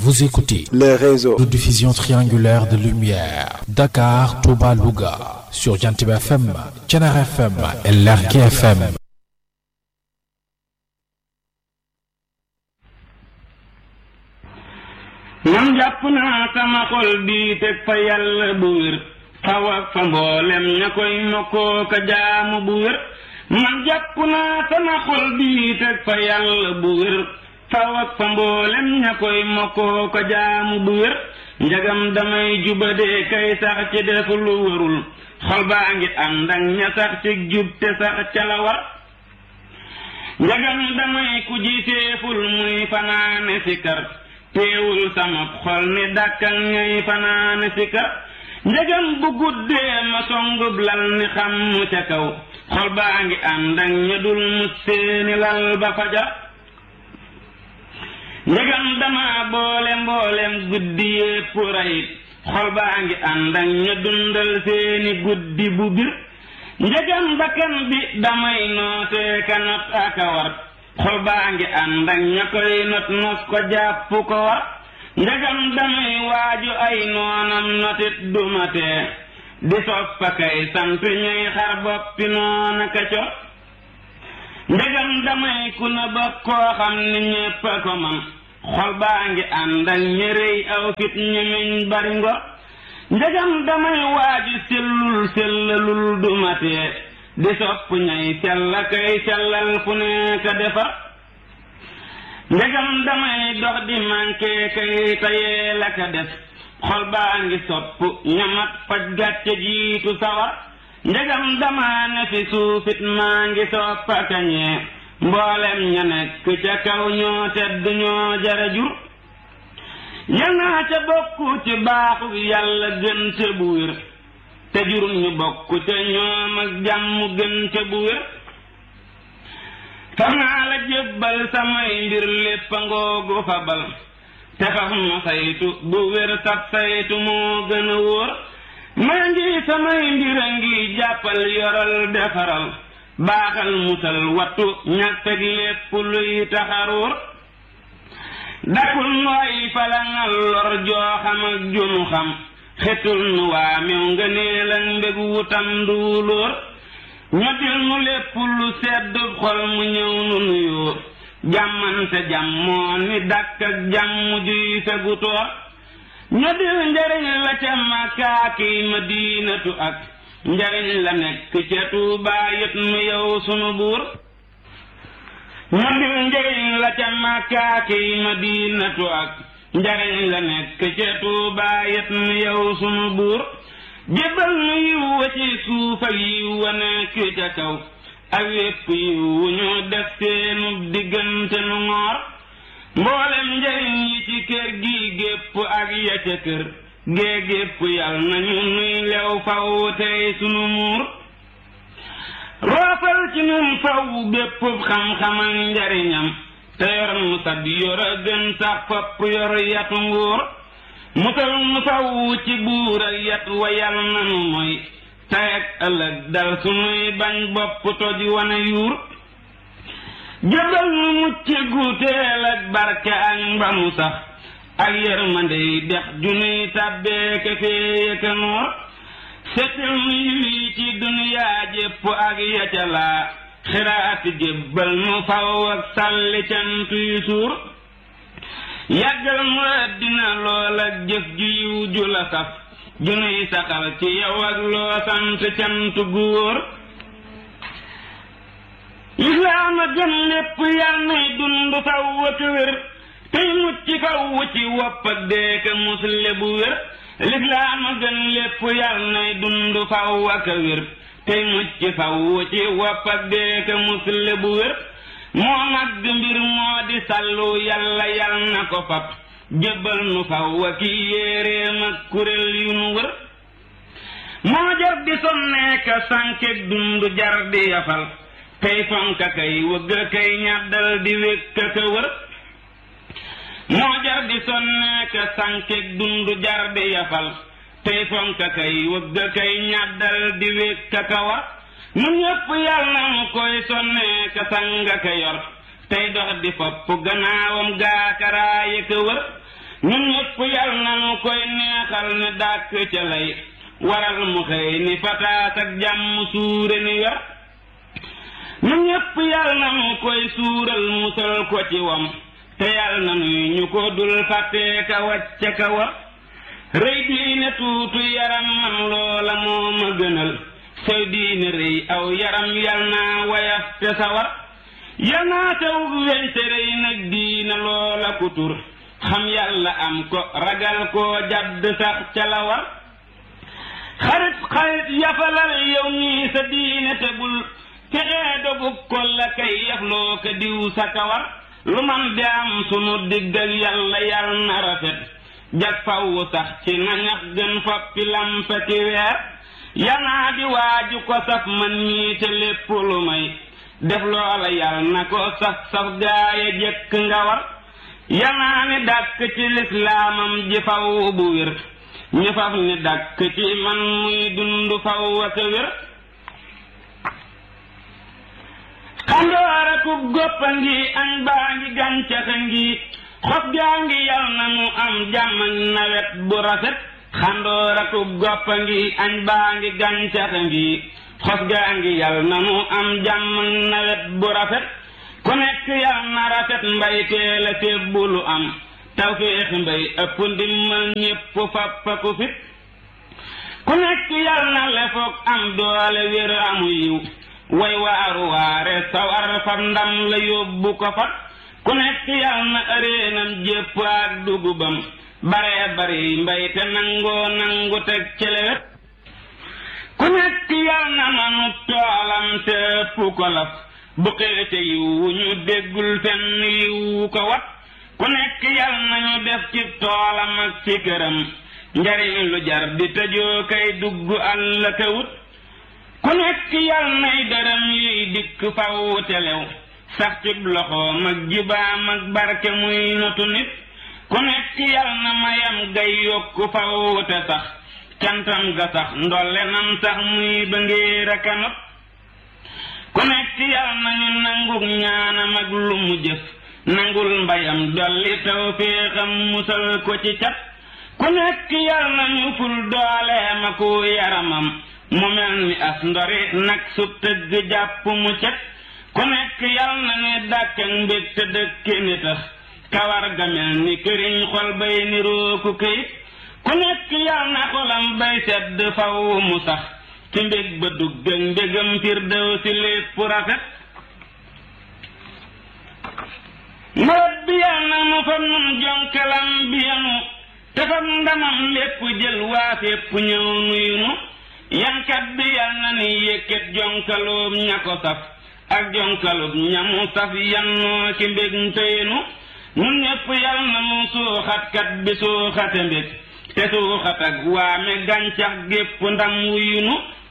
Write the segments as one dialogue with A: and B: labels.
A: Vous écoutez
B: le réseau
A: de diffusion triangulaire de lumière Dakar, Touba, Louga sur Jantib FM, Thiénaba FM et Lergui FM.
C: man jàpp naa sama xol bii teg fa yàlla bu wér faw ak fa mboolem ña koy mokkoo ka jaamu bu wér man jàpp naa sama xol bii teg fa yàlla bu wér faw ak fa mboolem ña koy mokkoo ka jaamu bu wér njagam damay jubadee kay sax ci def lu warul xol baa ngi ànd ak ña sax ci jub te sax ca la war njagam damay ku jiseeful muy fanaane si kar teewul sama xol ni dàkkal ñay fanaane si kar njëgam bu guddee ma songub lal ni xam mu ca kaw xol baa ngi ànd ak ña dul mu seeni lal ba faja njëgam dama boole mboolem guddi yépp rayit xol baa ngi ànd ak ña dundal seeni guddi bu bir njëgam bakkan bi damay nootee ka not aka war xol baa ngi ànd ak ña koy not nos ko jàpp ko war njagam damay waaju ay noonam notit dumatee di soppa kay sant ñuy xar boppi noona ka co njagam damay ku na ba koo xam ni ñépp a ko man xol baa ngi ànd ak ñërëy aw fit ñemeñ bari ngor njagam damay waaju sellul sellalul dumatee di sopp ñay sella kay sellal fu nekk defar ndegam damay dox di manqué kay tayee la ka def xol baa ngi sopp ñamat faj gàcce jiitu sawar ndegam dama ne fi suufit maa ngi soppa kañee mboolem ña nekk ca kaw ñoo tedd ñoo jara jur yal naa ca bokku ci baaxu yàlla gën ca bu wér te jurum ñu bokk ca ñoom ak jàmm gën ca bu wér fam naa la jébbal samay mbir lépp a ngoogu fabal te faf ma saytu bu wér sab saytu moo gën a wóor maa ngi samay mbir a ngi jàppal yoral defaral baaxal musal wattu ñàtteg lépp luy taxaruur dakul nooy falangal lor joo xam ak junu xam xetul nu waa mew nga neel ak mbég wutam duulóor ñoddil nu lépp lu sedd xol mu ñëw nu nuyoo jàmmante jàmmoo ni dàkk ak jàmm juy fegu toor ñoddil njariñ la ca makaaki madinatu ak njariñ la nekk ca tuubaa yët nu yow sunu buur ñoddil njariñ la ca makaaki madinatu ak njariñ la nekk ca tuubaa yët nu yow sunu buur jébbal nu yiw wa ci suuf ak yiw wa nekk ca kaw ak wépp yiw wu ñu def seenu diggante nu ngoor mboolem njariñ yi ci kër gi gépp ak ya ca kër gee gépp yal nañu nuy lew faw tey sunu muur roofal ci nun faw bépp xam-xam ak njariñam te yor nu sab yor a gën sax fopp yor yatu nguur musal nu faw ci buur ak yat wa yal nanu mooy tey ak ëllëg dal sunuy bañ bopp toj wane yuur jëbal nu mucc gu teel ak barke ak mbamu sax ak yërmandey dex junuy tàbbee ka fee ka noor setil nu yi ci duniyaa jépp ak yacalaa xiraati jébbal nu faw ak sàlli cant yu suur yàggal mu àddina lool ak jëf ju yiw ju la saf junuy saxal ci yow ak loo sant cant gu wóor lislaam a gën lépp yal nay dund faw ak wér tey mucc faw ci wopp ak deeka musle bu wér lislaam a gën lépp yal nay dund faw ak wér tey mucc faw ci wopp ak deeka musle bu wér moo mag mbir moo di sallu yàlla yal na ko fab jébbal nu faw ak yéeréem ak kuréel yu nu wër moo jar di sonneeka sànkeek dund jar di yafal kay fonka kay wëgg kay ñàddal di wékk ka wër moo jar di sonneeka sànkeek dund jar di yafal tey fonka kay wëgg kay ñàddal di wékk ka war nu ñépp yal na mu koy sonneeka sanga ka yor tey dox di fopp gannaawam gaakaraaya ka wër ñun ñëpp yal nanu koy neexal ne dàkk ca lay waral mu xëy ni fataas ak jàmm suure ni wer ñun ñëpp yal nanu koy suural musal ko ci wam te yal nanuy ñu ko dul fàttee ka wàcce ka war rëy diine tuutu yaram man loola moo ma gënal sooy diine rëy aw yaram yal naa wayaf te sawar yal naa taw weñ te rëy nag diine loola ku tur xam yàlla am ko ragal koo jadd sax ca la war xarit xarit yafalal yow ñii sa diine te bul fexee dogub ko la kay yafloo ko diw sa kawar lu man di am sunu digg ak yàlla yal na rafet jag fawwu sax ci nañax gën foppi lampa ci weer yanaa di waaju ko saf man ñii te lépp lu may def loola yal na ko saf saf gaaya jëkk nga war yanaa ni dàkk ci lislaamam ji faw bu wér ñu faf ni dàkk ci man muy dund faw ak wér xandoor akub goppa ngi añ baa ngi gàncax a ngi xob gaa ngi yal na mu am jàmm ak nawet bu rafet xandoor akub goppa ngi añ baa ngi gàncax a ngi xob gaa ngi yal na mu am jàmm ak nawet bu rafet ku nekk yal na rafet mbay teel a tébbu lu am tawféex mbay ëpp ndimmal ñépp fappa ku fit ku nekk yal na lefoog am doole wér amu yiw way waaru waare sawar fab ndam la yóbbu ko fa ku nekk yal na ëreenam jépp ak dugubam bare bari mbay te nangoo nangu teg celewet ku nekk yal na manu toolam te ëpp ko laf bu xeete yiwu ñu déggul fenn yiwu ko wat ku nekk yal nañu def ci toolam ak ci këram njariñ lu jar di tëjoo kay dugg àll ka wut ku nekk yal nay dërëm yuy dikk faw telew sax ci loxoom ak jibaam ak barke muy notu nit ku nekk yal na mayam gay yokku faw te sax cantam ga sax ndolle nam sax muy ba ngéer a kanot ku nekk yal nañu nanguk ñaanam ak lu mu jëf nangul mbayam dolli taw féexam musal ko ci cat ku nekk yal nañu ful dooleem ak yaramam mu mel ni as ndori nag su tëgg jàpp mu cet ku nekk yal na ne dàkk ak mbég te dëkki ni tax kawar ga mel ni këriñ xol bay niroo ku këyit ku nekk yal na xolam bay sedd faw mu sax ci mbég ba dugg ak mbégam firdew si lépp rafet nawet bi yal na mu fa nun jonkalam bi yanu te fam ndamam lépp jël waa fépp ñëw nuyunu yankat bi yal na ni yëkkat jonkaloob ña ko saf ak jonkaloob ñamu saf yannoo ci mbég ntëyenu nun ñépp yal na mu suuxatkat bi suuxate mbég te suuxat ak waame gàncax gépp ndam wuyunu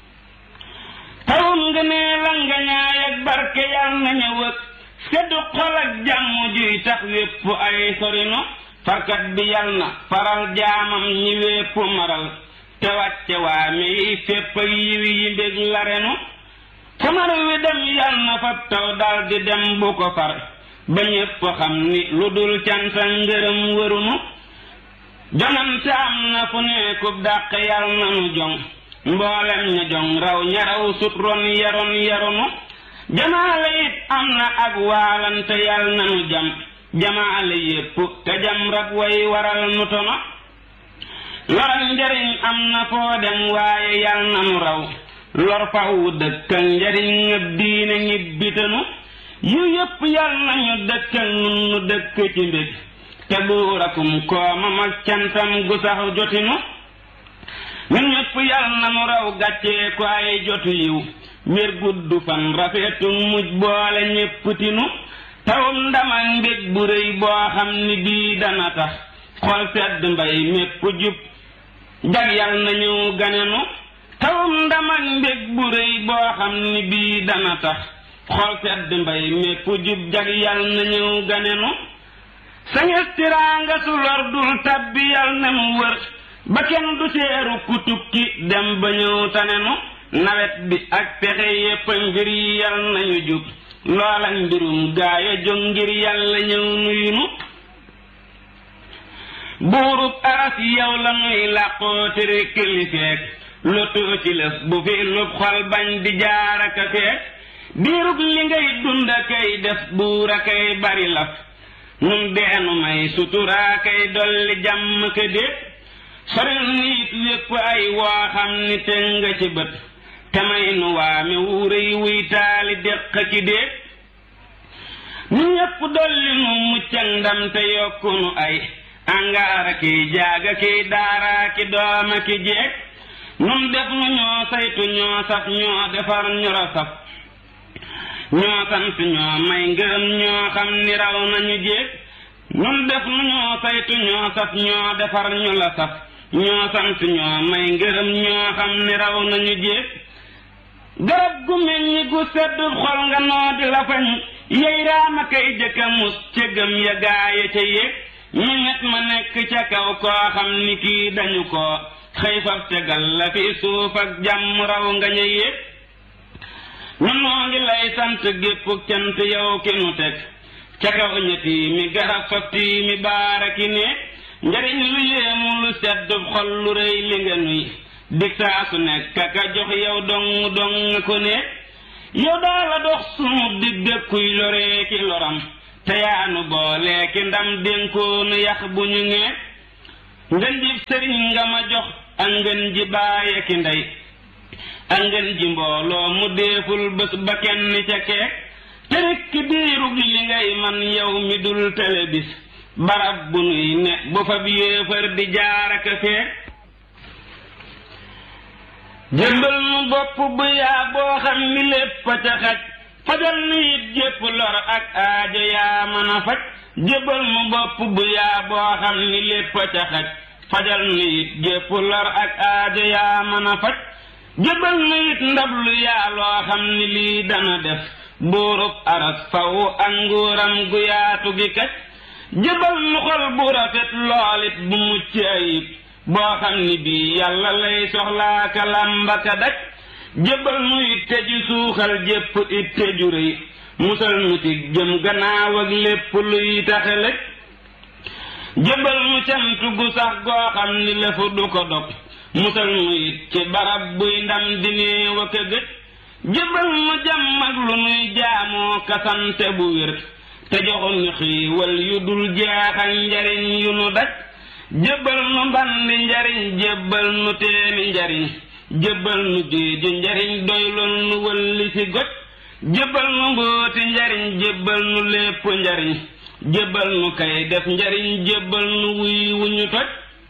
C: tawum ngënee la nga ñaay ak barke yal na ñëw ak seddu xol ak jàmm juy tax wépp ay sorinu farkat bi yal na faral jaamam ñi wépp maral te wàcce waa mi fépp ak yiw yi mbég la renu samar wi dem yal na fab taw dal di dem bu ko far ba ñépp xam ni lu dul canta ngërëm wërunu jonante am na fu nekkub dàq yal na nu jong mboolem ña jong raw ña raw sut ron yaron yaronu jamaale it am na ak waalante yal na nu jam jamaale yépp te jam rab way waral nu tono loral njariñ am na foo dem waaye yal na nu raw lor fawu dëkkal njariñ ngëb diine ñibbitanu yu yépp yal nañu dëkkal nun nu dëkk ci mbég te buurakum koomam ak cantam gu sax jotinu ñun ñépp yal na nu raw gàccee ko ay jotu yiw wér gudd fan rafetu mujj boole ñépp tinu tawum ndama mbég bu rëy boo xam ni bii dana tax xol sedd mbay mépp jub jag yal na ñëw ganenu tawum ndama mbég bu rëy boo xam ni bii dana tax xol sedd mbay mépp jub jag yal na ñëw ganenu sañes tiraanga su lor dul tabbi yal na mu wër ba kenn du seeru ku tukki dem ba ñëw tanenu nawet bi ak pexe yépp ngir yi yal nañu jub loola mbirum gaaya jóg ngir yàlla ñëw nuyunu buurub aras yow la nuy làqoo tere kilifeek lotu ci lës bu fi lub xol bañ di jaaraka feek diirub li ngay dunda kay def buura kay bari laf nun deenu may suturaa kay dolli jàmm ka déet soril nit wépp ay woo xam ni tëng nga ci bët te may nu waame wuurëy wuy taali déq ki déet nu ñépp dolli nu muccak ndam te yokku nu ay angaara kiy jaaga kiy daaraa ki dooma ki jeeg nun def nu ñoo saytu ñoo saf ñoo defar ñu rasaf ñoo sant ñoo may ngërëm ñoo xam ni raw nañu jéeg nun def nu ñoo saytu ñoo saf ñoo defar ñu la saf ñoo sant ñoo may ngërëm ñoo xam ni raw nañu jéeg garab gu meññi gu sedd xol nga noo di la fañ yey raama kay jëkka mus ca gëm ya gaaya ca yéeg ñeñet ma nekk ca kaw koo xam ni kii dañu ko xëy faf tegal la fi suuf ak jàmm raw nga ña yéeg ñun noo ngi lay sant gépp cant yow ki nu teg ca kaw ñetti mi garab faf tii mi baara ki néeg njariñ lu yéemu lu sedd xol lu rëy li nga nuy dig saa su nekk ka jox yow dong dong ko néeg yow daala dox sunu digg kuy loree ki loram te yaanu boole ki ndam dénkoonu yax bu ñu ngee ngën ji sëriñ nga ma jox ak ngën ji baaye ki ndey ak ngën ji mbooloo mu déeful bés ba kenn ca keek te rekk diirug li ngay man yow mi dul tele bis barab bu nuy ne bu fa bi yéefar di jaaraka feek jëmbal nu bopp bu yaa boo xam ni lépp a ca xaj fajal nu it jépp lor ak aajo yaa mën a faj jëbal nu bopp bu yaa boo xam ni lépp a ca xaj fajal nu it jépp lor ak aajo yaa mën a faj jëbal nu it ndab lu yaa loo xam ni lii dana def buurub aras faw ak nguuram gu yaatu gi kaj jëbal nu xol bu rafet loolit bu mucc ayib boo xam ni bii yàlla lay soxlaa ka làmba ka daj jëbal nu itte ju suuxal jépp itte ju rëy musal nu ci jëm gannaaw ak lépp luy taxelëj jëbal nu cant gu sax goo xam ni lefu du ko dog musal nu it ci barab buy ndam di néew ak a gëj jëbal nu jàmm ak lu nuy jaamoo kasante bu wér te joxu ñu xiiwal yu dul jeex ak njariñ yu nu daj jëbal nu mbandi njariñ jëbal nu teeni njariñ jëbal nu géeju njariñ doylul nu wëlli ci goj jëbal nu mbooti njariñ jëbal nu lépp njariñ jëbal nu kay def njariñ jëbal nu wuy wu ñu toj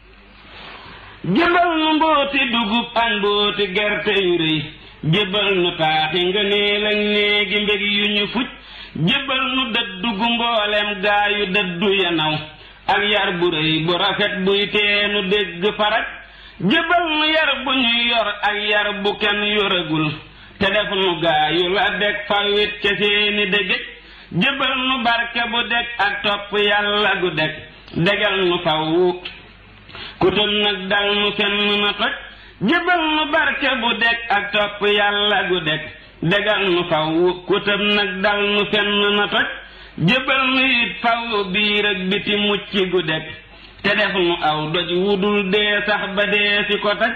C: jëbal nu mbooti dugub ak mbooti gerte yu rëy jëbal nu taaxi nga neel ak néegi mbég yu ñu fuj jëbal nu dëddu gu mboolem gaa yu dëddu yanaw ak yar bu rëy bu rafet buy teenu dégg faraj jëbal nu yar bu ñuy yor ak yar bu kenn yoragul te def nu gaa yu la deg fawit ca seeni dëgëj jëbal nu barke bu deg ak topp yàlla gu deg degal nu faw ku tëm nag dal nu fenn na toj jëbal nu barke bu deg ak topp yàlla gu deg degal nu faw ku tëm nag dal nu fenn na toj jëbal nu it faw biir ak biti mucc gu deg te def nu aw doj wudul dee sax ba dee si ko taj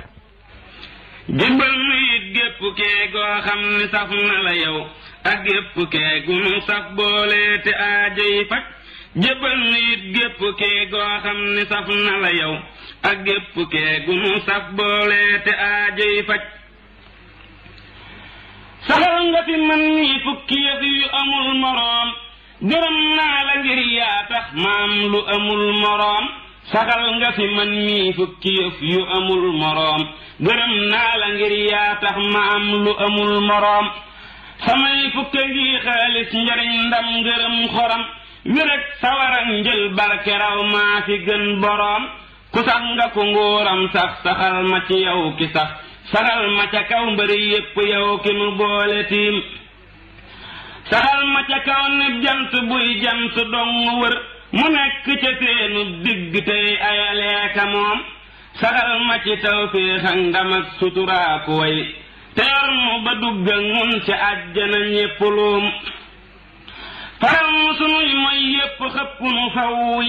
C: jëbal nu it gépp kee goo xam ni saf na la yow ak gépp kee gu nu saf boole te aajo yi faj jëbal nu it gépp kee goo xam ni saf na la yow ak gépp kee gu nu saf boole te aajo yi faj saxal nga fi man nii fukki yëf yu amul moroom gërëm naa la ngir yaa tax maam lu amul moroom saxal nga fi man mii fukki yëf yu amul moroom gërëm naa la ngir yaa tax maam lu amul moroom samay fukka ngi xaalis njariñ ndam ngërëm xoram wéreg sawarak njël barke raw maa fi gën boroom ku sax nga ko nguuram sax saxal ma ci yow ki sax saxal ma ca kaw mbëri yépp yow ki nu boole tiim saxal ma ca kaw ne jant buy jant dong wër mu nekk ca seenu digg tey ayaleeka moom saxal ma ci tawféex ak ndam ak suturaaku way te yor mu ba dugg ak mun ca àjjana ñépp luum faral mu sunuy mooy yépp xëpp nu faw it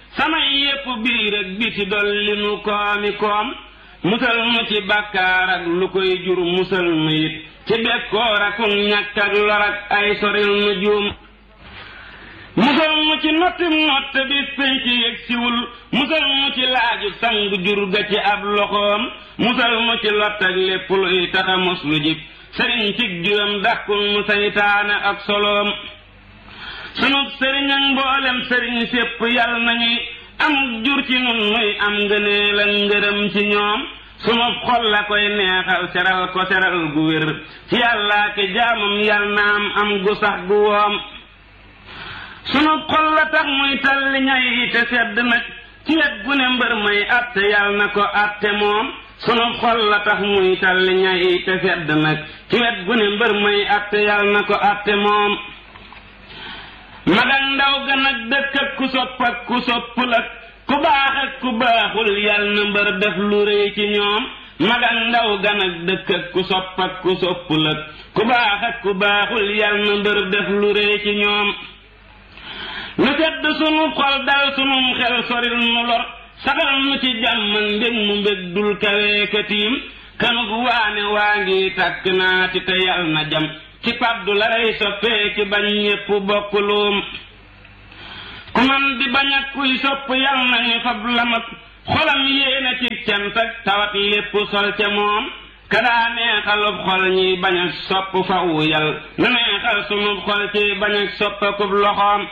C: samay yépp biir ak biti dolli nu koomi koom musal nu ci bàkkaar ak lu koy jur musal nu it ci bekkoor ak ñàkk ak lor ak ay soril nu juum musal mu ci notti nott bi sëy ci yëg siwul musal mu ci laaju sangu jur ga ci ab loxoom musal mu ci lott ak lépp luy taxa mos lu jib sëriñ cig juram dàkkul mu saytaane ak soloom sunu sëriñ ak mboolem sëriñ sépp yal nañuy am jur ci nun nuy am ngëneel ak ngërëm ci ñoom sunu xol la koy neexal seral ko seral gu wér ci yàllaa ki jaamam yal na am am gu sax gu woom sunu xol la tax muy talli ñay te sedd nag ci wet gu ne mbër may atte yal na ko atte moom sunu xol la tax muy talli ñay te sedd nag ci wet gu ne mbër may atte yal na ko atte moom mag ak ndaw gën ak dëkk ak ku sopp ak ku soppul ak ku baax ak ku baaxul yal na mbër def lu rëy ci ñoom mag ak ndaw gën ak dëkk ak ku sopp ak ku soppul ak ku baax ak ku baaxul yal na mbër def lu rëy ci ñoom lu sedd sunu xol dal sunum xel soril nu lor saxal nu ci jàmm ak mbég mu mbég dul kaweekatiim kanug waane waa ngi tàkk naati te yal na jam ci paddu la rey soppee ci bañ ñépp bokk luum ku man di bañ ak kuy sopp yal nañu fab lamat xolam yéena ci cant ak tawat lépp sol ca moom kadaa neexalub xol ñi bañ ak sopp fawu yal na neexal sunub xol ci bañ ak soppakub loxoom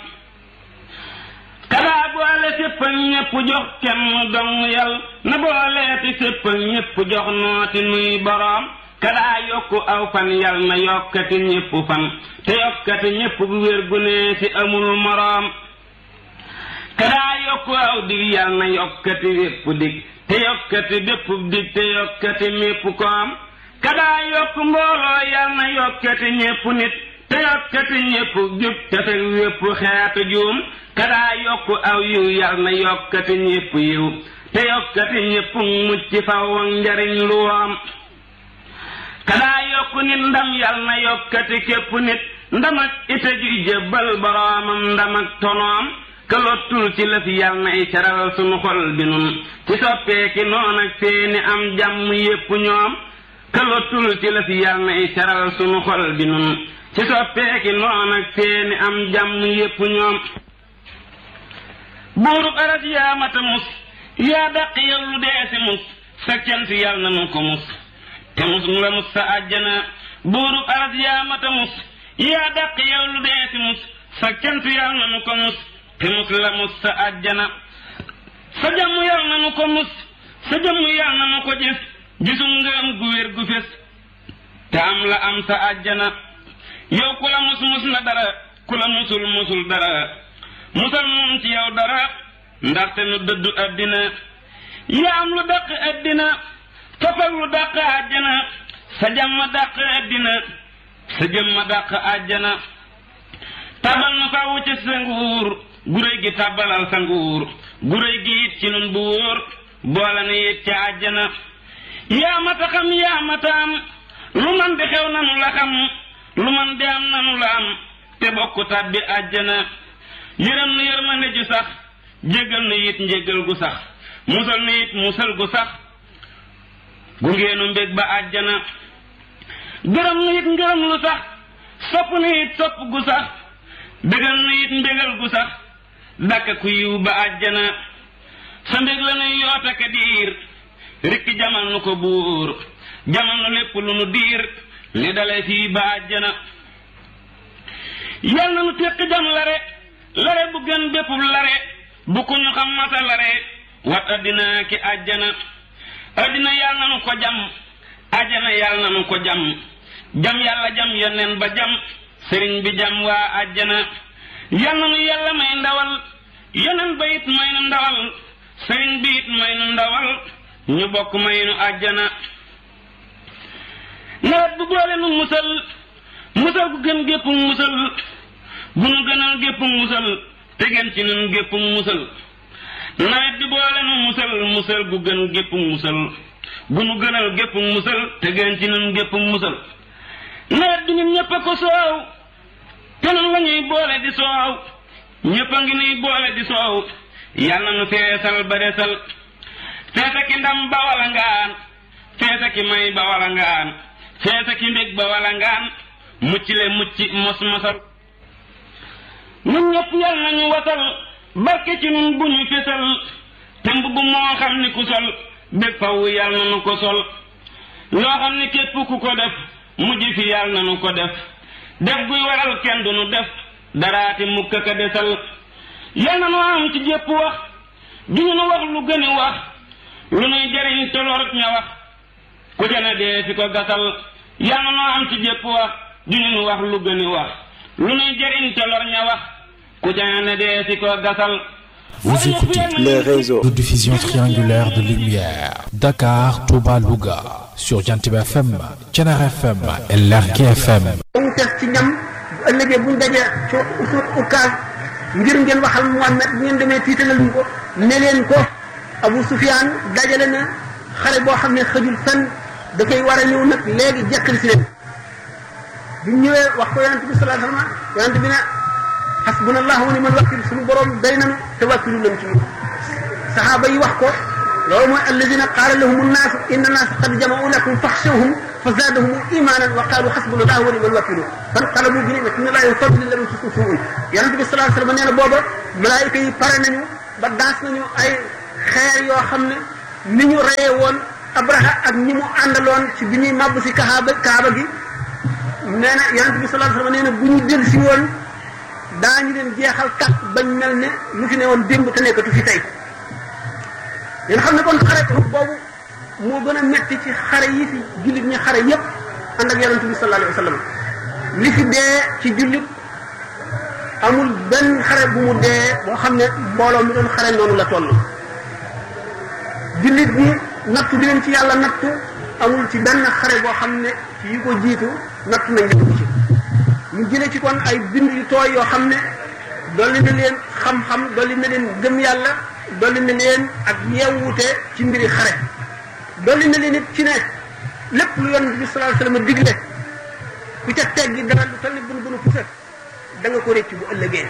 C: kadaa boole sépp ak ñépp jox kenn dong yal na booleeti sépp ak ñépp jox nooti nuy boroom kadaa yokku aw fan yal na yokkati ñépp fan te yokkati ñépp gu wér gu nee ci amul moroom kadaa yokku aw dig yal na yokkati wépp dig te yokkati bépp dig te yokkati mépp koom kadaa yokku mbooloo yal na yokkati ñépp nit te yokkati ñépp jub te fekk wépp xeetu juum kadaa yokku aw yiw yal na yokkati ñépp yiw te yokkati ñépp mucc faw ak njariñ lu woom kadaa yokku nit ndam yal na yokkati képp nit ndam ak ite juy jébbal boroomam ndam ak tonoom kalottul ci lëf yal na i caral sunu xol bi nun ci soppeeki noon ak seeni am jàmm yépp ñoom kalottul ci lëf yal na i caral sunu xol bi nun ci soppeeki noon ak seeni am jàmm yépp ñoom buurub aras yaa mata mus yaa dàq yallu deesi mus sa cant yal na nu ko mus te mus nga mus sa àjjana buurub aras yaa mata mus yaa dàq yallu deesi mus sa cant yal na nu ko mus te mus la mus sa àjjana sa jàmm yal na nu ko mus sa jàmm yal na nu ko gis gisum nga am gu wér gu fés te am la am sa àjjana yow ku la mus mus na dara ku la musul musul dara musal nun ci yow dara ndaxte nu dëddu àddina yaa am lu dàq àddina tofal lu dàq àjjana sa jàmm dàq àddina sa jëmma dàq àjjana tabal nu fawu ci sa nguur guréy gi tàbbalal sa nguur guréy gi it ci nun bu wóor boole na it ci àjjana yaa mata xam yaa mata am lu man di xew nanu la xam lu man di am nanu la am te bokk tàbbi àjjana yërëm nu yërmande ju sax jéggal nu it njéggal gu sax musal nu it musal gu sax gungeenu mbég ba àjjana gërëm nu it ngërëm lu sax sopp nu it sopp gu sax bégal nu it mbégal gu sax dàkk ku yiw ba àjjana sa mbég la nuy yoota ka diir rikki jamal nu ko buur jamal nu lépp lu nu diir li dale fii ba àjjana yal na nu téq jam lare lare bu gën bépp lare bu ku ñu xam masa lare wat addina ki àjjana addina yal na nu ko jam àjjana yal na nu ko jam jam yàlla jam yoneen ba jam sëriñ bi jam waa àjjana yal na nu yàlla may ndawal yoneen ba it may nu ndawal sëriñ bi it may nu ndawal ñu bokk may nu àjjana nawet bu boole nu musal musal gu gën gépp musal bu nu gënal gépp musal te gën ci nun gépp musal nawet bi boole nu musal musal gu gën gépp musal bu nu gënal gépp musal te gën ci nun gépp musal nawet bi ñun ñëpp a ko soow te nun la ñuy boole di soow ñëpp a ngi nuy boole di soow yal na nu feesal ba desal feesa ki ndam ba wala ngaan feesa ki may ba wala ngaan feesa ki mbég ba wala ngaan mucc le mucc mos mosal nun ñëpp yal nañu wasal barke ci nun bu ñu fesal te mbubb moo xam ni ku sol bég faw yal na nu ko sol loo xam ni képp ku ko def mujj fi yal na nu ko def def guy waral kenn du nu def daraati mukk ka desal yal na nu am ci jépp wax du ñu nu wax lu gëni wax lu nuy jariñ tolorot ña wax ku ca ne dee fi ko gasal yal na nu am ci jépp wax du ñu nu wax lu gëni wax lu nuy jariñ tolor ña wax ku ca ne dee fi ko gasal
A: Vous écoutez
B: les réseaux
A: de diffusion triangulaire de lumière Dakar, Touba, Louga sur Jantiba FM, Thiénaba FM et Lergui FM.
D: mu teg ci ñam bu ëllëgee buñ dajee ci usul ukaas ngir ngeen waxal Muhammad bu ngeen demee tiitalal ñu ko ne leen ko Abu Sufyaan dajale na xare boo xam ne xëjul fenn da koy war a ñëw nag léegi jekkali si leen bi ñu ñëwee wax ko yonent bi sallallahu alayhi wasallam yonent bi ne hasbunallahu wa ni'mal wakil suñu borom day nañu te wàkkilu nañ ci ñun saxaaba yi wax ko loolu mooy alladina qaala lahum annaasu inna naasa qad jama'u lakum faxshawhum fa zaadahum imanan wa qaalu hasbunallahu wa ni'mal wakilu fanqalabu bi ni'matin min allahi wa fadlin lam yamsashum suu'un yonent bi sallallahu alayhi wasallam nee na booba malaayika yi pare nañu ba daas nañu ay xeer yoo xam ne ni ñu reyee woon abraha ak ñi mu àndaloon ci bi ñuy màbb si kaaba kaaba gi nee na yonent bi sallallahu alayhi wasallam nee na bu ñu dellu si woon daañu leen jeexal kat bañ mel ne lu fi ne woon démb te nekkatu fi tey yéen xam ne kon xare boobu moo gën a metti ci xare yi fi jullit ñi xare yépp ànd ak yonent bi sallallahu alayhi wasallam li fi dee ci jullit amul benn xare bu mu dee boo xam ne mbooloo mi doon xare noonu la toll jullit bi nattu bi leen ci yàlla nattu amul ci benn xare boo xam ne ci yi ko jiitu nattu nañ leen ci ñu jële ci kon ay bind yu tooy yoo xam ne dolli na leen xam-xam dolli na leen gëm yàlla dolli na leen ak yeewute ci mbiri xare dolli na leen it ci ne lépp lu yonent bi sallallahu alayhi wasallam digle ku ca teggi dara lu toll ni bunu bunu pusa da nga ko réccu bu ëllëgee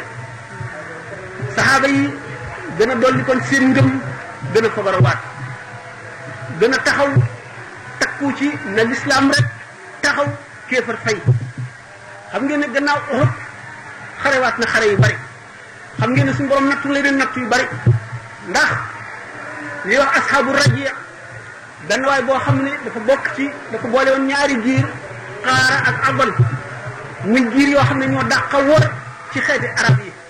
D: saxaaba yi gën a dolli kon seen ngëm gën a fagarawaat gën a taxaw takku ci na lislaam rek taxaw kéefar fay xam ngeen ne gannaaw Uhud xarewaat na xare yu bari xam ngeen ne suñu borom nattu lay leen nattu yu bari ndax li wax asxaabu raji benn waay boo xam ne dafa bokk ci dafa boole woon ñaari giir xaara ak abal muy giir yoo xam ne ñoo dàq a wóor ci xeeti arab yi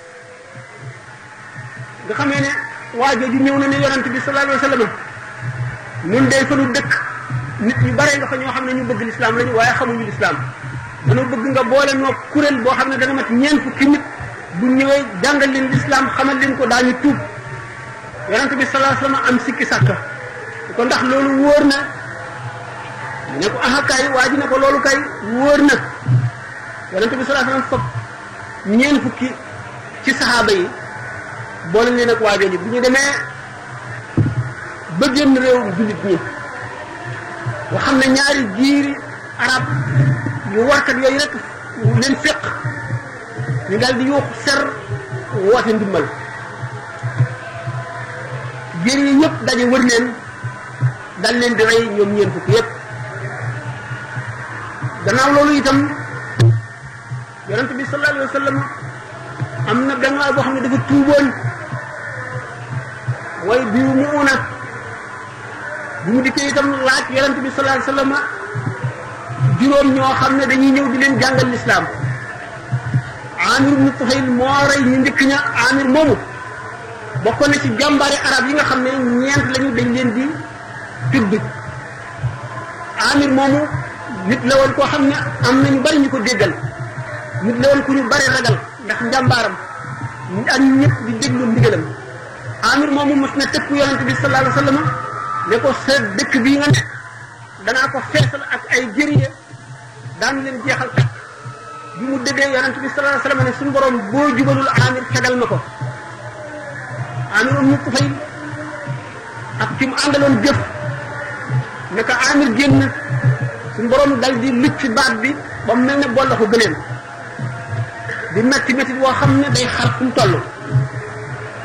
D: nga xamee ne waa jooju ñëw na ne yonent bi sallallahu alayhi wa sallam ñun day fa nu dëkk nit ñu bare nga fa ñoo xam ne ñu bëgg lislaam lañu waaye xamuñu lislaam dañoo bëgg nga boole noo kuréel boo xam ne dana mat ñeent fukki nit bu ñëwee jàngal leen lislaam xamal leen ko daañu tuub yonent bi sallallahu alayhi wasallam am sikki sàkka ko ndax loolu wóor na ne ko aha kay waa ji ne ko loolu kay wóor na yonent bi sallallahu alayhi wasallam fop ñeent fukki ci saxaaba yi boole leen ak waajoo ji bu ñu demee ba génn réew jullit ñi nga xam ne ñaari jiiri arab yu warkat yooyu rek leen féq ñu daal di yuux ser woote ndimbal jéer yi ñëpp daje wër leen dal leen di rey ñoom ñeen fukk yëpp gannaaw loolu itam yonent bi sallallahu alayhi wa sallam am na benn waay boo xam ne dafa tuuboon way biu mu una bu mu dikkee itam laaj yonent bi sallallahu alayhi wa sallam juróom ñoo xam ne dañuy ñëw di leen jàngal lislaam amir ibnu tufayl moo rey ñu njëkk ña amir moomu bokkoon na ci jàmbaari arab yi nga xam ne ñeent lañu dañ leen di tudd amir moomu nit la woon koo xam ne am na ñu bari ñu ko déggal nit la woon ku ñu bari ragal ndax njàmbaaram ak ñëpp di déglu ndigalam amir moomu mos na tëkku yonente bi sallallahu alayhi wa sallam ne ko sa dëkk bii nga ne danaa ko feesal ak ay jëriñe daanu leen jeexal kat bi mu déggee yonent bi sallallahu alayhi wasallam ne suñu borom boo jubalul amir fegal ma ko amir um ñu fay ak ci mu àndaloon jëf ne ko amir génn suñu borom dal di lucc baat bi ba mu mel ne bolla ko gëleen di metti metti woo xam ne day xar fu mu toll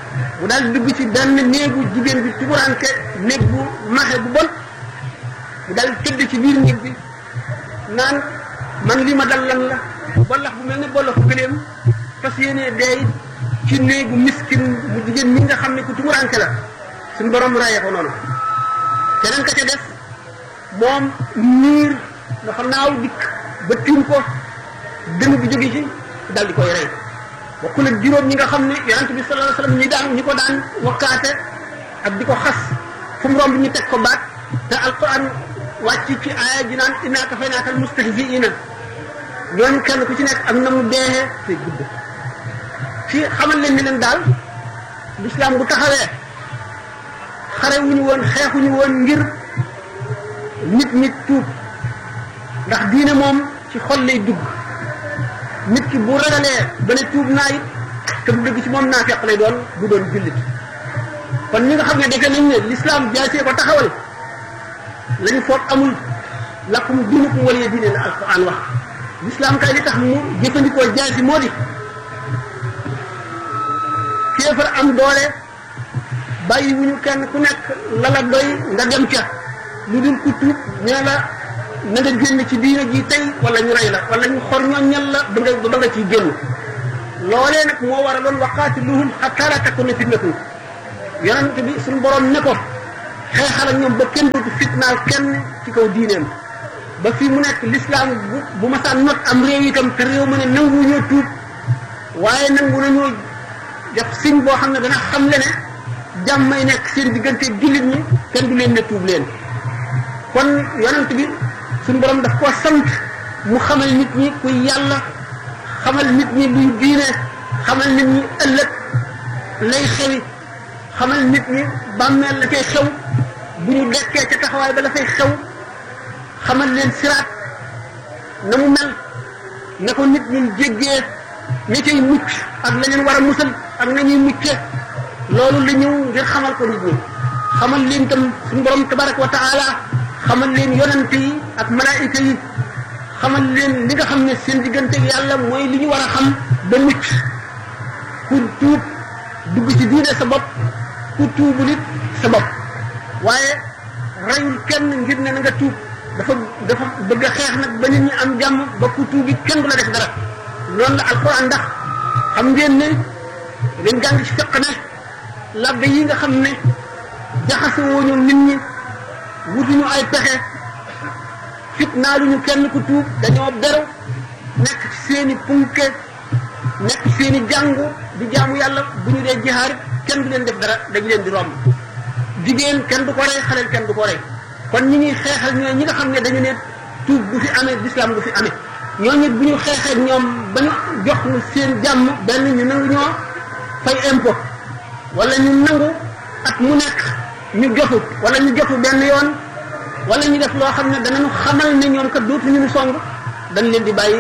D: mu daal dugg ci benn néegu jigéen bi tuburanke néeg bu maxe bu bon mu daal tëdd ci biir néeg bi naan man li ma dal lan la bollax bu mel ne bollaxu gëléem fas yéenee deey ci néegu miskin bu jigéen ñi nga xam ne ku tuburanke la suñu borom rayee ko noonu keneen ka ca def moom niir dafa naaw dikk ba tiim ko dënn bi jóge ci dal di koy rey bokkul ak juróom ñi nga xam ne yonent bi sallallahu alayhi wasallam ñi daan ñi ko daan wakkaate ak di ko xas fu mu romb ñu teg ko baat te alquran wàcc ci aaya ji naan innaa kafaynaaka almustahzi'iina ñooñu kenn ku ci nekk ak na mu deexee te gudd ci xamal leen ni leen daal l'islam bu taxawee xare wuñu woon xeexuñu woon ngir nit ñi tuub ndax diine moom ci xol lay dugg nit ki bu ragalee ba ne tuub naa it te bu dëgg ci moom naa fekk lay doon bu doon jullit kon ñi nga xam ne defe nañ ne l'islam jaasee ko taxawal lañu foog amul lakum diinukum waliya diine la alquran wax l'islam kay li tax mu jëfandikoo jaasi moo di kéefar am doole bàyyi wuñu kenn ku nekk la la doy nga dem ca lu dul ku tuub ñee la na nga génn ci diine ji tey wala ñu rey la wala ñu xor ñoom ñal la ba nga ba nga ciy génn loolee nag moo war a doon waqaatiluhum hattaa laa takuuna fitnatun yonent bi suñu borom ne ko xeexal ak ñoom ba kenn dootu fitnaal kenn ci kaw diineem ba fii mu nekk l'islam bu bu masaan not am réew itam te réew mu ne nangu ñoo tuub waaye nangu nañoo def siñ boo xam ne dana xam le ne jàmm may nekk seen diggante jullit ñi kenn du leen ne tuub leen kon yonent bi suñu borom daf koo sant mu xamal nit ñi kuy yàlla xamal nit ñi luy diine xamal nit ñi ëllëg lay xewi xamal nit ñi bàmmeel la cay xew bu ñu dekkee ca taxawaay ba la fay xew xamal leen siraat na mu mel na ko nit ñi jéggee ña cay mucc ak la leen war a musal ak nañuy mucce loolu la ñëw ngir xamal ko nit ñi xamal leen tam suñu borom tabaraka wa taala xamal leen yonante yi ak malaayika yi xamal leen li nga xam ne seen diggante ak yàlla mooy li ñu war a xam ba mucc ku tuub dugg ci diine sa bopp ku tuubul it sa bopp waaye reyul kenn ngir ne na nga tuub dafa dafa bëgg a xeex nag ba nit ñi am jàmm ba ku tuub it kenn du la def dara noonu la alquran ndax xam ngeen ne ngeen jàng ci fekk ne labbe yi nga xam ne jaxasoo ñu nit ñi wutuñu ay pexe fitnaaluñu kenn ku tuub dañoo beru nekk ci seeni punke nekk ci seeni jàngu di jaamu yàlla bu ñu dee jihaar kenn du leen def dara dañu leen di romb jigéen kenn du ko rey xaleel kenn du ko rey kon ñi ñuy xeexal ñooy ñi nga xam ne dañu ne tuub du fi amee l'islam du fi amee ñooñu bu ñu xeexee ñoom ba ñu jox ñu seen jàmm benn ñu nangu ñoo fay impôt wala ñu nangu at mu nekk ñu jotu wala ñu jotu benn yoon wala ñu def loo xam ne danañu xamal ne ñoom kat dootuñu ñu song dañ leen di bàyyi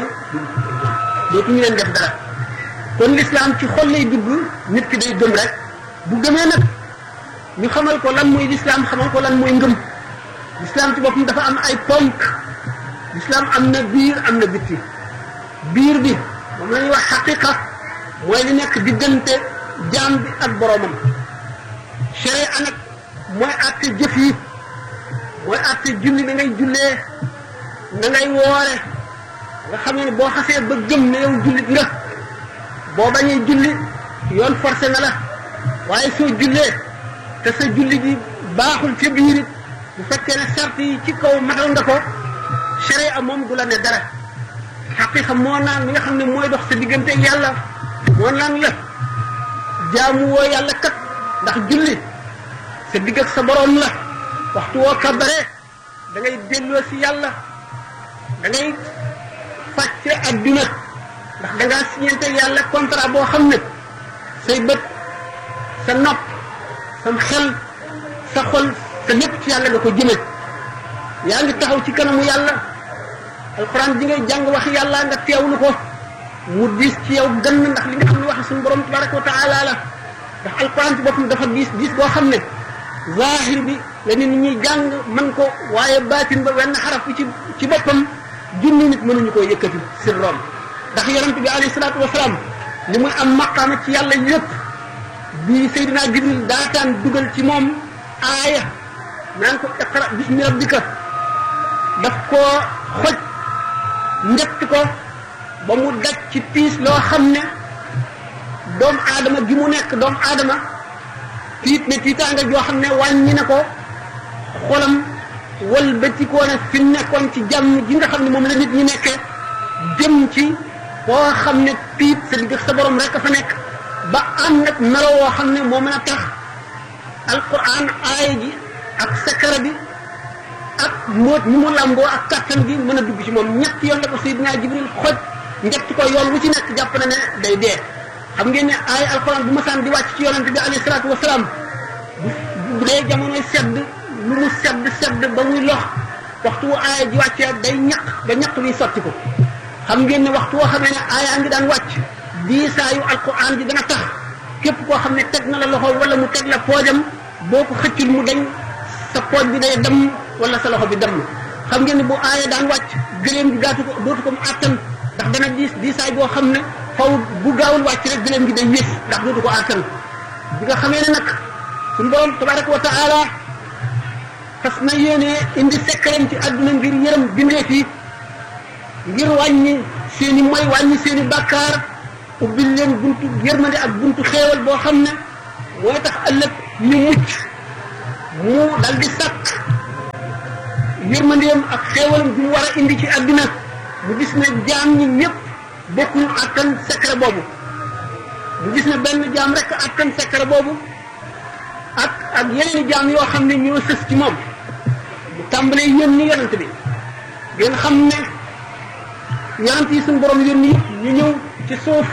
D: dootuñu leen def dara kon l'islam ci xol lay dugg nit ki day gëm rek bu gëmee nag ñu xamal ko lan mooy l'islam xamal ko lan mooy ngëm l'islam ci boppam dafa am ay ponk l'islam am na biir am na bitti biir bi moom la ñuy wax xaqiqa mooy li nekk diggante jaam bi ak boroomam sharia nag mooy àtte jëf yi mooy àtte julli na ngay jullee na ngay woore nga xam ne boo xasee ba gëm ne yow jullit nga boo bañee julli yoon forcé na la waaye soo jullee te sa julli bi baaxul ca biir it bu fekkee ne sart yi ci kaw matal nga ko sharia moom du la ne dara xaqiqa moo naan li nga xam ne mooy dox sa diggante ak yàlla moo naan la jaamu woo yàlla kat ndax julli sa digg ak sa boroom la waxtu woo kabaree da ngay delloo si yàlla da ngay fàcce adduna ndax da ngaa signante yàlla contrat boo xam ne say bët sa nopp sam xel sa xol sa lépp ci yàlla nga ko jëme yaa ngi taxaw ci kanamu yàlla alxuraan ji ngay jàng wax yàlla nga teewlu ko mu diis ci yow gën ndax li nga xam ne wax suñu borom tabaraka wa taala la ndax alxuraan ci boppam dafa diis diis boo xam ne zahir bi la nit ñi jàng man ko waaye baatin ba wenn xaraf bi ci ci boppam junni nit mënuñu koo yëkkati sirroom ndax yonent bi alayhi salaatu wasalaam li muy am maqaama ci yàlla yëpp bi Seydina Jibril daataan dugal ci moom aaya naan ko iqra bismi rabbika daf koo xoj njëkk ko ba mu daj ci tiis loo xam ne doomu aadama gi mu nekk doomu aadama tiit ne tiitaanga joo xam ne wàññi na ko xolam wëlbatikoo na fi nekkoon ci jàmm ji nga xam ne moom la nit ñi nekkee jëm ci boo xam ne tiit sa digg sa borom rek a fa nekk ba am nag melo woo xam ne moo mën a tax alquran aaya ji ak sakara bi ak mbóot mi mu làmboo ak kattan gi mën a dugg ci moom ñett yoon la ko Seydina Jibril xoj njëkk ko yoon wu ci nekk jàpp na ne day dee xam ngeen ne aaya alquran bu masaan di wàcc ci yonente bi alayhi salaatu wasalaam bu dee jamonoy sedd lu mu sedd sedd ba muy lox waxtu wu aaya ji wàccee day ñaq ba ñaq wi sotti ko xam ngeen ne waxtu woo xamee ne aaya ngi daan wàcc diisaayu alquran ji dana tax képp koo xam ne teg na la loxo wala mu teg la poojam boo ko xëccul mu dañ sa pooj bi day dem wala sa loxo bi dem xam ngeen ne bu aaya daan wàcc gëléem gi gaatu ko dootu ko mu àttan ndax dana diis diisaay boo xam ne faw bu gaawul wàcc rek gëléem gi day wés ndax dootu ko àttan bi nga xamee ne nag suñu borom tabaraka wa taala fas na yéene indi sekkaram ci àdduna ngir yërëm bindee fii ngir wàññi seeni moy wàññi seeni bàkkaar ubbil leen buntu yërmande ak buntu xéewal boo xam ne mooy tax ëllëg ñu mucc mu dal di sàkk yërmandeem ak xéewalam bi mu war a indi ci àdduna mu gis ne jaam ñi ñëpp bokkuñu attan secret boobu mu gis ne benn jaam rek attan secret boobu ak ak yeneen jaam yoo xam ne ñoo sës ci moom bu tàmbalee yónni yonent bi ngeen xam ne yonent yi suñu borom yónni ñu ñëw ci suuf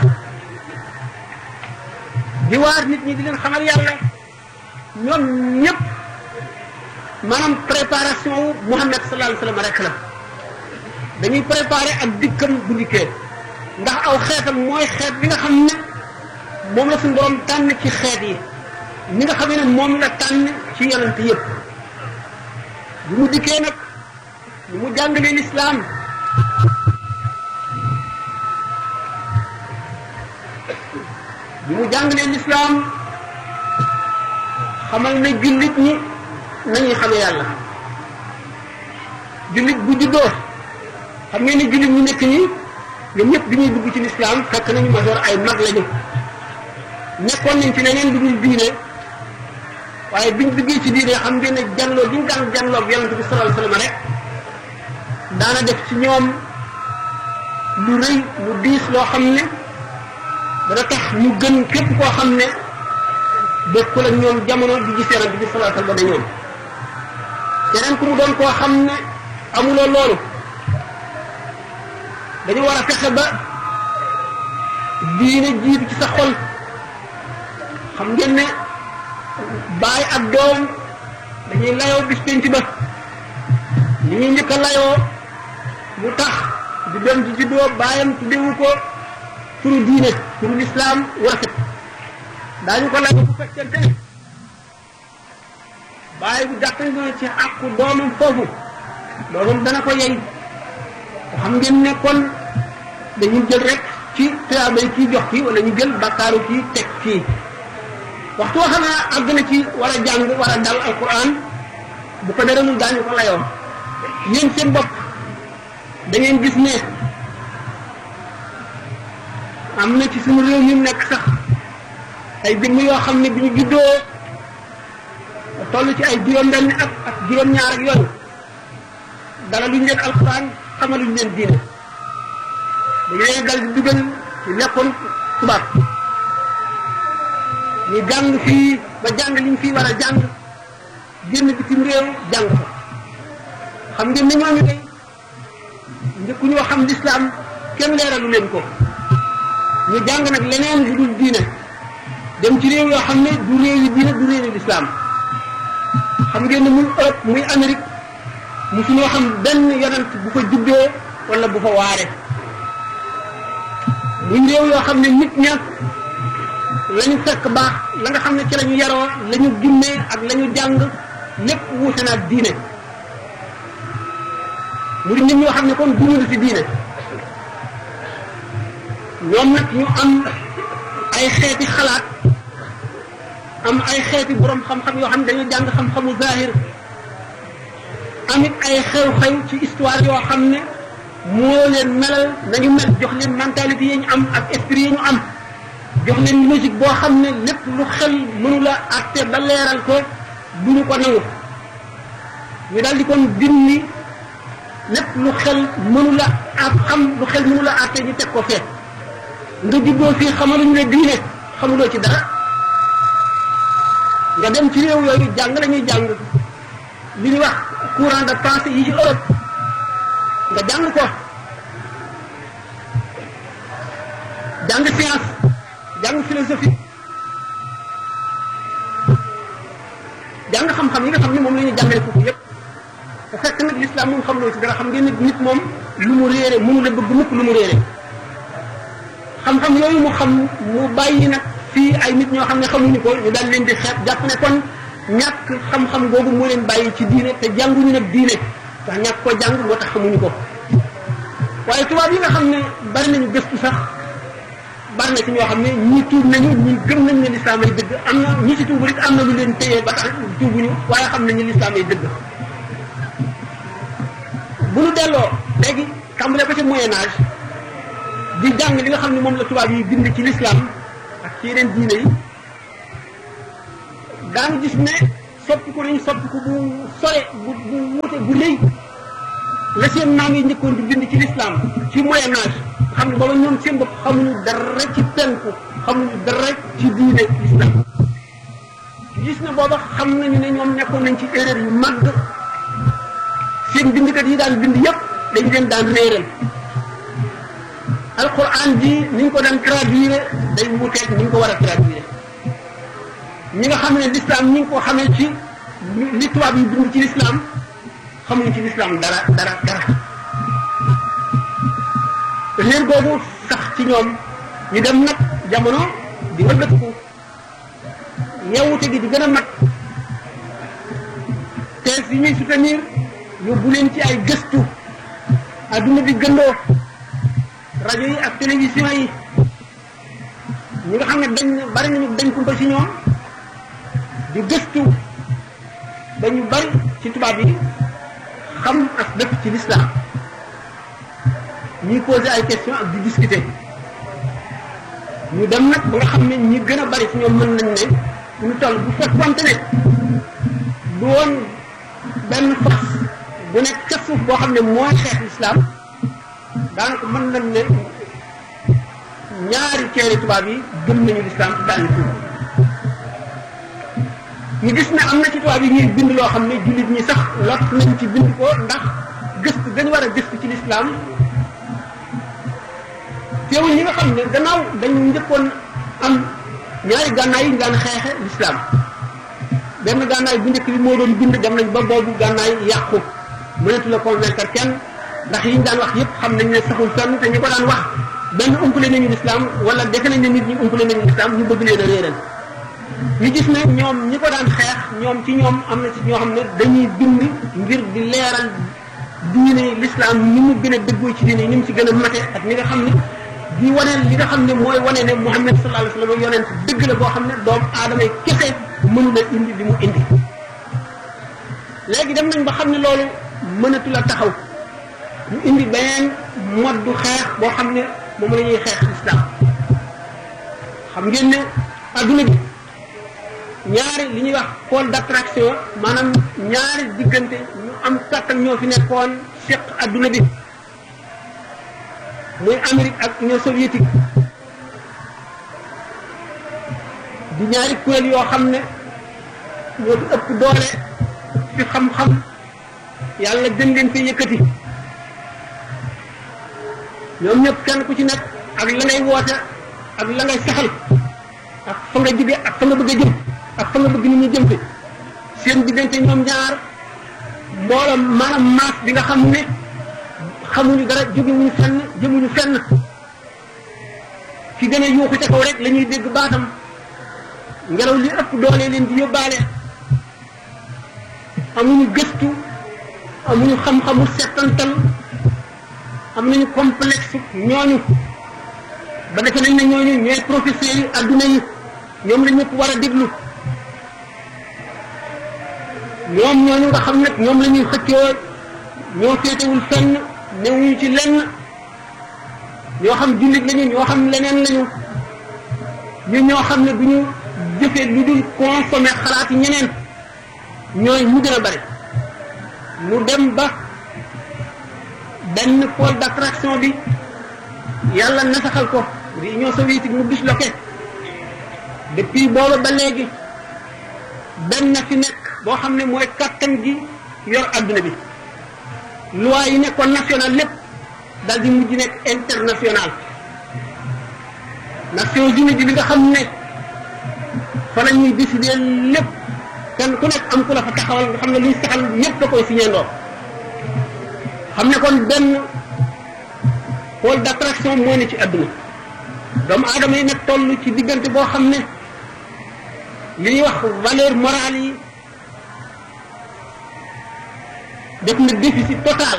D: di waar nit ñi di leen xamal yàlla ñoom ñëpp maanaam préparation wu Muhammad sallallahu alayhi wa sallam rek la dañuy préparer ak dikkam bu dikkee ndax aw xeetam mooy xeet bi nga xam ne moom la suñu borom tànn ci xeet yi ni nga xam ne moom la tànn ci yonent yëpp bi mu dikkee nag ni mu jàngalee lislaam bi mu jàngalee lislaam xamal na jullit ñi nañuy xamee yàlla jullit bu juddoo xam ngeen ne jullit ñu nekk ñi ñoom ñëpp bi ñuy dugg ci lislaam fekk nañu masoor ay mag lañu nekkoon nañ ci leneen lu dul diine waaye biñ duggee ci diine xam ngeen ne janloo bi ñu daan janloo ak yonente bi sallallahu alayhi wasallam rek daana def ci ñoom lu rëy lu diis loo xam ne dana tax ñu gën képp koo xam ne bokkul ak ñoom jamono di gis yonente bi sallallahu alayhi wasallam da ñoom keneen ku mu doon koo xam ne amuloo loolu dañu war a fexe ba diine jiitu ci sa xol xam ngeen ne baay ak doom dañuy layoo bis penc ba li ñuy njëkk a layoo mu tax di doom ji juddoo baayam tuddewu ko turu diine turu lislaam warafet daañu ko layoo bu fekkente ne baay bu jàppale na ci àqu doomam foofu doomam dana ko yey xam ngeen ne kon dañuy jël rek ci tuyaabay kii jox kii wala ñu jël bakkaaru kii teg kii waxtu woo xam ne àgg na ci war a jàng war a dal alquran bu ko dara mu daañu ko layoo yéen seen bopp da ngeen gis ne am na ci suñu réew ñu nekk sax ay jëmm yoo xam ne bi ñu juddoo toll ci ay juróom-benn ak ak juróom-ñaar ak yooyu dara luñ leen alquran xamaluñ leen diine dañu leen dal di dugal ci lekkoon tubaab ñu jàng fii ba jàng liñ fii war a jàng génn bitim réew jàng ko xam ngeen ne ñooñu day njëkku ñoo xam lislaam kenn leeralu leen ko ñu jàng nag leneen lu dul diine dem ci réew yoo xam ne du réew yi diine du réew yi lislaam xam ngeen ne muy Europe muy Amérique musuñoo xam benn yonent bu fa juddoo wala bu fa waare muy réew yoo xam ne nit ña la ñu fekk baax la nga xam ne ci la ñu yaroo la ñu gimmee ak la ñu jàng lépp wuute na ak diine mu di nit ñoo xam ne kon duñu ci diine ñoom nag ñu am ay xeeti xalaat am ay xeeti borom xam-xam yoo xam ne dañoo jàng xam-xamu zahir amit ay xew-xew ci histoire yoo xam ne moo leen melal nañu mel jox leen mentalité yi ñu am ak esprit yi ñu am jox leen logique boo xam ne lépp lu xel mënu la àtte ba leeral ko du ñu ko nangu ñu daal di kon dindi lépp lu xel mënu la ak xam lu xel mënu la àtte ñu teg ko fee nga juddoo fii xamaluñu ne diine xamuloo ci dara nga dem ci réew yooyu jàng la ñuy jàng li ñuy wax courant de pensée yi ci Europe nga jàng ko jàng science jàng philosophie jàng xam-xam yi nga xam ne moom la ñuy jàngale foofu yépp bu fekk nag l'islam moom xamuloo ci dara xam ngeen nit moom lu mu réere mënu la bëgg mukk lu mu réere xam-xam yooyu mu xam mu bàyyi nag fii ay nit ñoo xam ne xamuñu ko ñu daal leen di xeet jàpp ne kon ñàkk xam-xam googu moo leen bàyyi ci diine te jànguñu nag diine ndax ñàkk ko jàng moo tax xamuñu ko waaye tubaab yi nga xam ne bari nañu gëstu sax bari na ci ñoo xam ne ñii tuub nañu ñii gëm nañ ne lislaam ay dëgg am na ñi ci tuubu rek am na lu leen téye ba tax tuubuñu waaye xam nañu lislaam ay dëgg bu ñu delloo léegi tàmbale ko ci moyen âge di jàng li nga xam ne moom la tubaab yi bind ci lislaam ak ci yeneen diine yi daanu gis ne soppiku nañu soppiku bu sore bu bu wuute bu rëy la seen maam yi njëkkoon di bind ci lislaam ci moyen âge xam ne booba ñoom seen bopp xamuñu dara ci penku xamuñu dara ci diine lislaam gis ne booba xam nañu ne ñoom nekkoon nañ ci erreur yu mag seen bindkat yi daan bind yépp dañ leen daan réeral alquran ji ni ñu ko daan traduire day wuuteeg ni ñu ko war a traduire ñi nga xam ne l'islam ñi ngi ko xamee ci li tubaab yi bind ci l'islam xamuñu ci l'islam dara dara dara réer googu sax ci ñoom ñu dem nag jamono di wëlbatiku yeewute gi di gën a mag thèse yi ñuy soutenir yóbbu leen ci ay gëstu adduna bi gëndoo rajo yi ak télévision yi ñi nga xam ne dañ bari nañu dañ kumpa ci ñoom di gëstu dañu bari ci tubaab yi xam ak dëkk ci l'islam ñuy poser ay questions ak di discuter ñu dem nag ba nga xam ne ñi gën a bari ci ñoom mën nañ ne ñu toll bu fekkonte ne du woon benn force bu nekk ca suuf boo xam ne mooy xeex l'islam daanaka mën nañ ne ñaari ceeri tubaab yi gëm nañu l'islam daal di tuub ñu gis ne am na ci tubaab yi ñuy bind loo xam ne jullit ñi sax lot nañ ci bind ko ndax gëstu dañu war a gëstu ci l'islam teewul ñi nga xam ne gannaaw dañu njëkkoon am ñaari gànnaay yi ñu daan xeexe l'islam benn gànnaay bu njëkk bi moo doon bind dem nañ ba boobu gànnaay yàqu mënatu la convaincre kenn ndax yi ñu daan wax yépp xam nañ ne saxul fenn te ñi ko daan wax benn umpale nañu l'islam wala defe nañ ne nit ñi umpale nañu l'islam ñu bëgg leen a réeral ñu gis ne ñoom ñi ko daan xeex ñoom ci ñoom am na ci ñoo xam ne dañuy bind ngir di leeral diine l'islam ni mu gën a dëggoo ci diine ni mu ci gën a mate ak ni nga xam ne di wane li nga xam ne mooy wane ne Muhammad sallallahu alayhi wa sallam yonent dëgg la boo xam ne doomu aadama yi kese mënu la indi li mu indi léegi dem nañ ba xam ne loolu mënatu la taxaw ñu indi beneen mode du xeex boo xam ne moom la ñuy xeex l'islam xam ngeen ne adduna bi ñaari li ñuy wax pôle d'attraction maanaam ñaari diggante ñu am kàttan ñoo fi nekkoon seq adduna bi muy Amérique ak Union soviétique di ñaari kuréel yoo xam ne ñoo fi ëpp doole fi xam-xam yàlla gën leen fi yëkkati ñoom ñëpp kenn ku ci nekk ak la ngay woote ak la ngay saxal ak fa nga jóge ak fa nga bëgg a jëm ak fa nga bëgg nit ñi jëm fi seen diggante ñoom ñaar mbooloom maanaam maas bi nga xam ne xamuñu dara jógewuñu fenn jëmuñu fenn ki gën a yuuxu ca kaw rek la ñuy dégg baatam ngelaw li ëpp doole leen di yóbbaale amuñu gëstu amuñu xam-xamu settantal am nañu complexe ñooñu ba defe nañ ne ñooñu ñooy professeurs yi adduna yi ñoom la ñëpp war a déglu ñoom ñooñu nga xam nag ñoom la ñuy xëccoo ñoo féetewul fenn newuñu ci lenn ñoo xam jullit lañu ñoo xam leneen lañu ñu ñoo xam ne du ñu jëfee lu dul consommé xalaati ñeneen ñooy mu gën a bari mu dem ba benn pôle d'attraction bi yàlla nasaxal ko di Union soviétique mu disloqué depuis booba ba léegi benn fi nekk boo xam ne mooy kattan gi yor adduna bi loi yi nekkoon national lépp dal di mujj nekk international Nations Unies bi li nga xam ne fa la ñuy décider lépp kenn ku nekk am ku la fa taxawal nga xam ne luy saxal ñëpp da koy signé ndoo xam ne kon benn pôle d'attraction moo ne ci adduna doomu aadama yi nag toll ci diggante boo xam ne li ñuy wax valeur morale yi def na déficit total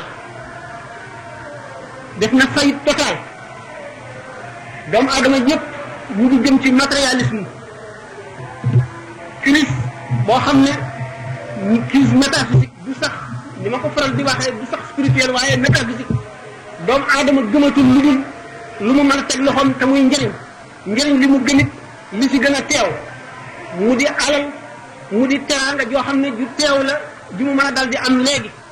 D: def na faillite total doomu aadama yëpp ñu ngi jëm ci matérialisme crise boo xam ne crise métaphysique du sax ni ma ko faral di waxee du sax spirituel waaye métaphysique doomu aadama gëmatul lu dul lu mu mën a teg loxoom te muy njëriñ njëriñ li mu gënit li ci gën a teew mu di alal mu di teraanga joo xam ne ju teew la ju mu mën a dal di am léegi